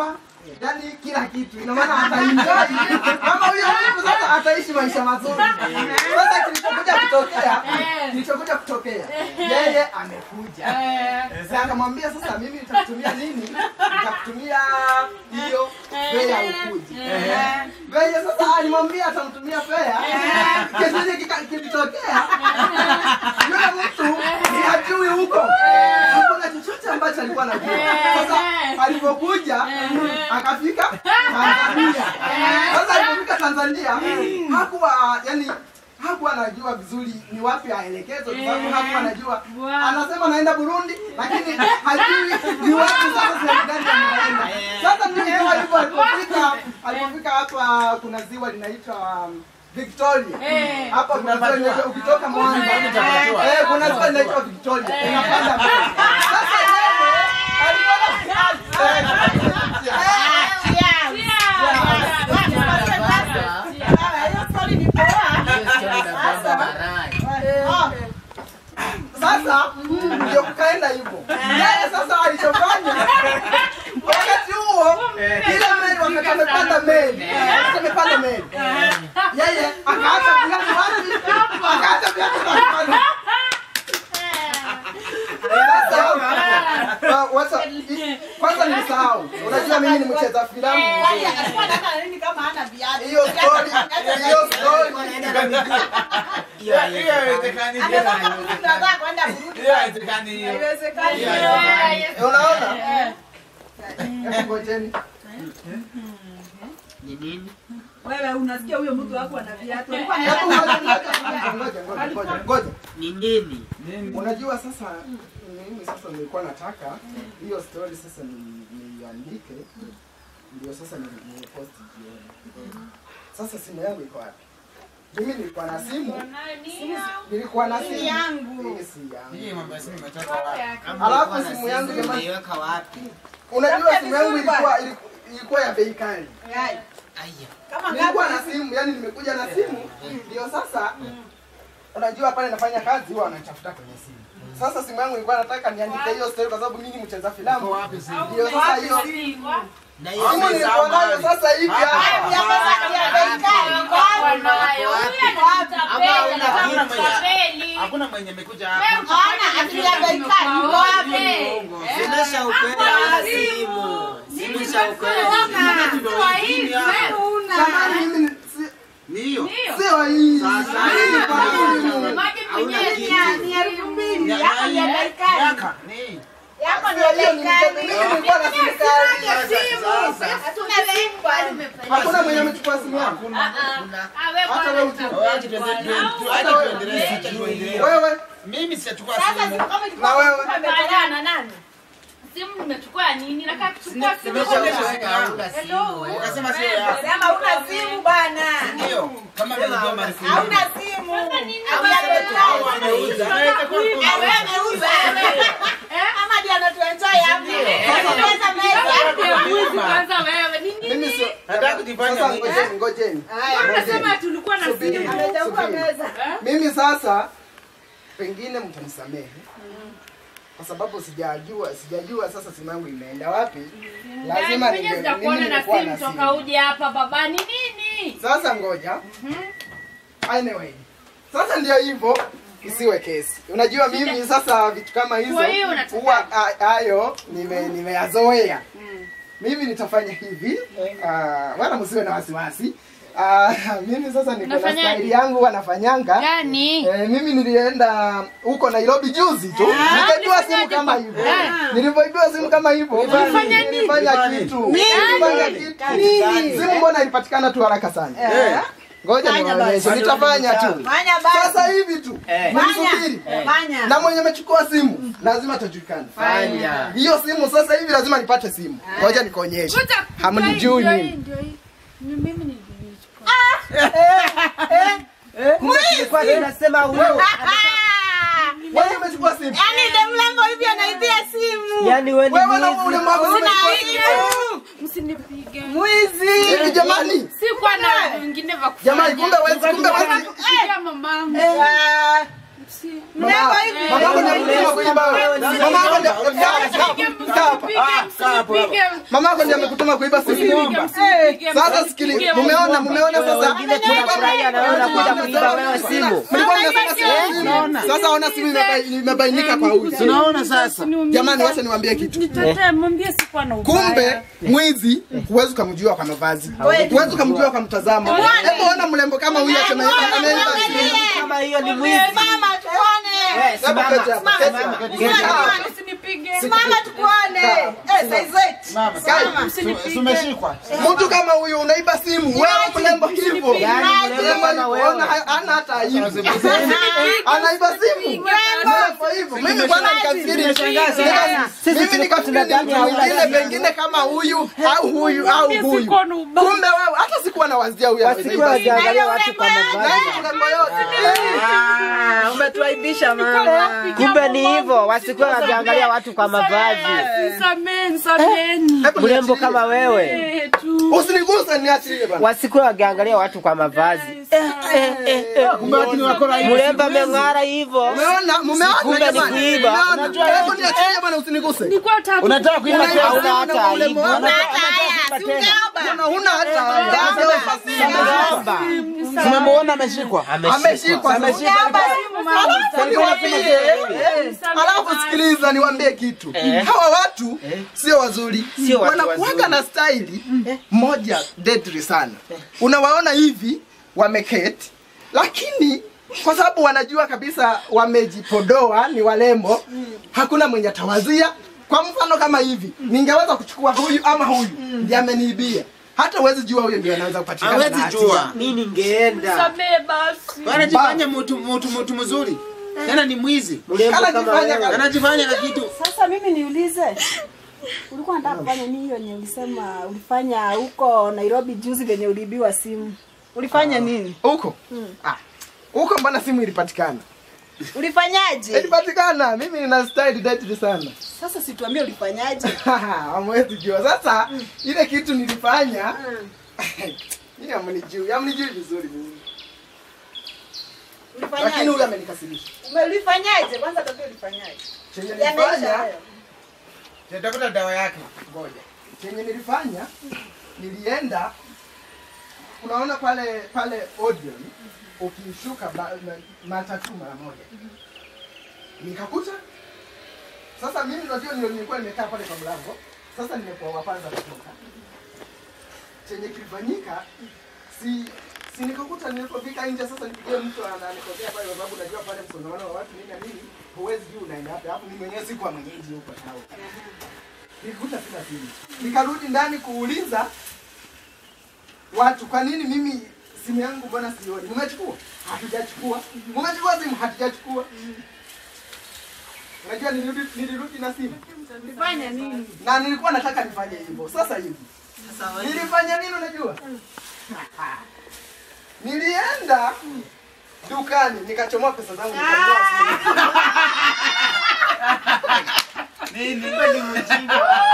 nitampa yani kila kitu, ina maana ataenjoy kama huyo mtu sasa ataishi maisha mazuri. Sasa kilichokuja kutokea, kilichokuja kutokea, yeye amekuja sasa, akamwambia sasa, mimi nitakutumia nini? Nitakutumia hiyo fea ukuji. Venye sasa alimwambia atamtumia fea, kesho kika- kilitokea yule mtu ni hajui huko, hakuna chochote ambacho alikuwa anajua. Sasa alipokuja akafika Tanzania. Sasa alipofika Tanzania hakuwa yani hakuwa anajua vizuri ni wapi aelekezwe, kwa sababu hakuwa anajua. Anasema naenda Burundi, lakini hajui ni wapi sasa sehemu gani anaenda. Sasa ndio ikawa hivyo, alipofika alipofika hapa, kuna ziwa linaitwa um, Victoria. Hapa kuna ziwa linaitwa ukitoka Mwanza. Eh, kuna ziwa linaitwa Victoria. Unapanda mbele. Sasa yeye alikuwa Sasa ndio kukaenda hivyo. Yeye sasa alichofanya wakati huo ile meli wakati amepanda meli, wakati amepanda meli. Yeye akaacha viatu wapi? Akaacha viatu wapi? Sasa uh, wacha i- kwanza nilisahau. Unajua mimi ni mcheza filamu. Hiyo story, hiyo story unaona? Hebu ngojeni. Wewe unasikia huyo mtu wako ana viatu. Alikuwa Hebu anaenda ngoja, ngoja, ngoja, ngoja, ngoja. Ni nini? Unajua sasa mimi sasa nilikuwa nataka hiyo story sasa ni- niiandike ndio sasa ni- nipost jioni. Sasa simu yangu iko wapi? Mimi nilikuwa na simu, nilikuwa na simu yangu. Hii si yangu. Alafu simu yangu jamani, Umeiweka wapi? unajua simu yangu ilikuwa iliku- ilikuwa ya bei kali. Aya. kama Nilikuwa na simu, yani nimekuja na simu ndio sasa unajua pale nafanya kazi huwa wanatafuta kwenye simu. Sasa simu yangu ilikuwa nataka niandike hiyo story kwa sababu mimi ni mcheza filamu. Ndio sasa hiyo Na hiyo simu nilikuwa nayo sasa hivi hapa. Hakuna mwenye amekuja hapa. Zimesha ukwela simu. Zimesha ukwela. Jamani mimi si- Ni hiyo. sio hii. Sasa Hii ni kwa simu. Yaka. Ni hii. Sio hiyo ni mtoto. Mimi nilikuwa na simu kali. Hakuna mwenye amechukua simu yangu. Hata wewe utu- Aje tuende- tuende- tu- aje tuendelee, aje tuendelee. wewe Mimi sijachukua simu. na wewe simu nimechukua nini nakaa kuchukua simu Zimesha hauna simu. eh. Ukasema sio yako. Sema una simu bwana. Ndio. Kama nilijua mali simu. Hauna simu. Au ameuza. Anaweza kuwa kuna- Ama ndio anatuenjoy hapo. Pesa meza. kwanza wewe ni nini mimi sio Nataka kujifanya sasa mwenyewe. ngojeni ngojeni. unasema tulikuwa na simu Amechukua Subiri. meza. Mimi sasa pengine mtanisamehe kwa sababu sijajua sijajua sasa simu yangu imeenda wapi. Lazima mwenye ninge- sijakuona mimi na nilikuwa simu na toka simu. uje hapa baba ni nini Sasa ngoja. Anyway. Sasa ndio hivyo isiwe kesi. Unajua mimi sasa vitu kama hizo Kwa hiyo unataka- huwa a- hayo nime nimeyazoea. Mimi nitafanya hivi. ah, wala msiwe na wasiwasi. Ah, mimi sasa niko na Unafanyaje? style yangu huwa nafanyanga. gani Eh, mimi nilienda huko Nairobi juzi tu. Nikaibiwa simu kama hivyo. Nilivyoibiwa simu kama hivyo. Ulifanya nini? Nilifanya kitu. Nilifanya kitu. Simu mbona ilipatikana tu haraka sana? Ngoja niwaonyeshe. Nitafanya tu. Fanya basi. Sasa hivi tu. Mnisubiri. Fanya. Na mwenye amechukua simu lazima atajulikana. Fanya. Hiyo simu sasa hivi lazima nipate simu. Ngoja nikuonyeshe. Hamnijui mimi. Tulikuwa tunasema wewe. Wewe umechukua simu. Yaani ndio mlango hivi anaibia simu. Yaani wewe ni Wewe na mwizi. ule mwangu Una umechukua aibu. msinipige Mwizi. Hivi jamani. sikuwa na vingine vya kufanya Jamani kumbe wewe kumbe wewe kupigia mamangu Ah, Si- Mlango hivi. Mamangu ni mtu wa kuiba wewe. Mama yako ndio kaa hapa. Mama yako ndio amekutuma kuiba simu. Sasa sikili, mumeona mumeona sasa. Wengine tunafurahia na wewe unakuja kuiba wewe simu. Mlikuwa mnasema simu. Sasa ona simu imebai- imebainika kwa huyu. Tunaona sasa. Jamani, wacha niwaambie kitu. Nitetee, mwambie sikuwa na ubaya. Kumbe mwizi huwezi ukamjua kwa mavazi, huwezi ukamjua kwa mtazamo. Hebu ona mrembo kama huyu ameiba ameiba simu. Kama hiyo ni mwizi. Mama tuone. Eh, Hebu simama. keti hapa, keti hapa. Keti hapa. Usinipige. Simama tukuone. Eh, saizi. Mama, tumeshikwa. Mtu kama huyu unaiba simu, wewe mrembo hivyo. Yaani mrembo kama wewe. Ona ha- hana hata aibu. Anaiba simu. Mrembo hivyo. Mimi bwana nikafikiri nika- Sisi mimi tulikuwa nikafikiri ni tunadhani mtu hauna mwingine simu. pengine kama huyu au huyu au huyu. sikuwa na ubaya. Kumbe wewe hata sikuwa nawazia huyu Wasikuwa anaiba simu. wakiangalia watu kwa Na mavazi. hii mrembo yote. Ah, umetuaibisha mama. Kumbe ni hivyo, wasikuwa wakiangalia watu kwa mavazi. Nisameni, nisameni. Hebu Mrembo niachilie. kama wewe, Eh, tu. Usiniguse niachilie bwana. wasikuwa wakiangalia watu kwa mavazi. Eh, eh, eh, eh. Kumbe watu ni wakora hivi. Mrembo ameng'ara hivyo. Umeona? Mumeona Kumbe ni jamani? kuiba. Umeona? Hebu niachilie bwana usiniguse. Nilikuwa nataka Unataka kuiba Unaiba tena? Hauna simu hata na ule aibu. mwana. Mbona huna hata Ameomba. Tumemuona ameshikwa. ameshikwa Alafu niwaambie, alafu sikiliza niwaambie kitu hawa watu sio wazuri Sio watu wanakuwaga wazuri. na staili moja deadly sana unawaona hivi wameketi lakini kwa sababu wanajua kabisa wamejipodoa ni walembo hakuna mwenye atawazia kwa mfano kama hivi ningeweza kuchukua huyu ama huyu ndiye ameniibia hata huwezi jua huyo ndio anaweza kupatikana na Hawezi hatia. jua. Mi ningeenda. nisamee basi. Anajifanya mtu mtu mtu mzuri. Tena ni mwizi. Mrembo kama Anajifanya wewe. kama- Anajifanya na kitu. Sasa mimi niulize, ulikuwa unataka kufanya nini hiyo yenye ulisema ulifanya huko Nairobi juzi venye uliibiwa simu? Ulifanya nini? huko Ah, huko mbona simu ilipatikana Ulifanyaje? ilipatikana mimi nina style deadly sana Sasa situambie ulifanyaje? hamwezi jua sasa ile kitu nilifanya Mimi hamnijui hamnijui vizuri mimi lakini Ulifanyaje? huyu amenikasirisha Ume- Ulifanyaje? Kwanza tuambie ulifanyaje? chenye Yameisha nilifanya hayo. Tafuta dawa yake. ngoja chenye nilifanya nilienda unaona pale pale Odeon ukishuka ba- ma- matatu mara moja nikakuta sasa mimi unajua ndio nilikuwa nimekaa pale kwa mlango sasa nimekuwa wa kwanza kutoka chenye kilifanyika si si nikakuta nilipofika nje sasa nipigie mtu ananikosea pale kwa sababu najua pale msongamano wa watu nini na nini huwezi juu unaenda wapi hapo ni mwenyewe sikuwa mwenyeji huko tao nikakuta sina simu nikarudi ndani kuuliza watu kwa nini mimi simu yangu mbona sioni mumechukua hatujachukua mumechukua simu hatujachukua unajua nilirudi, nilirudi na simu Ulifanya nini? na nilikuwa nataka nifanye hivyo sasa hivi nilifanya nini unajua nilienda dukani nikachomoa pesa zangu nikanunua simu. Kumbe ni mjinga.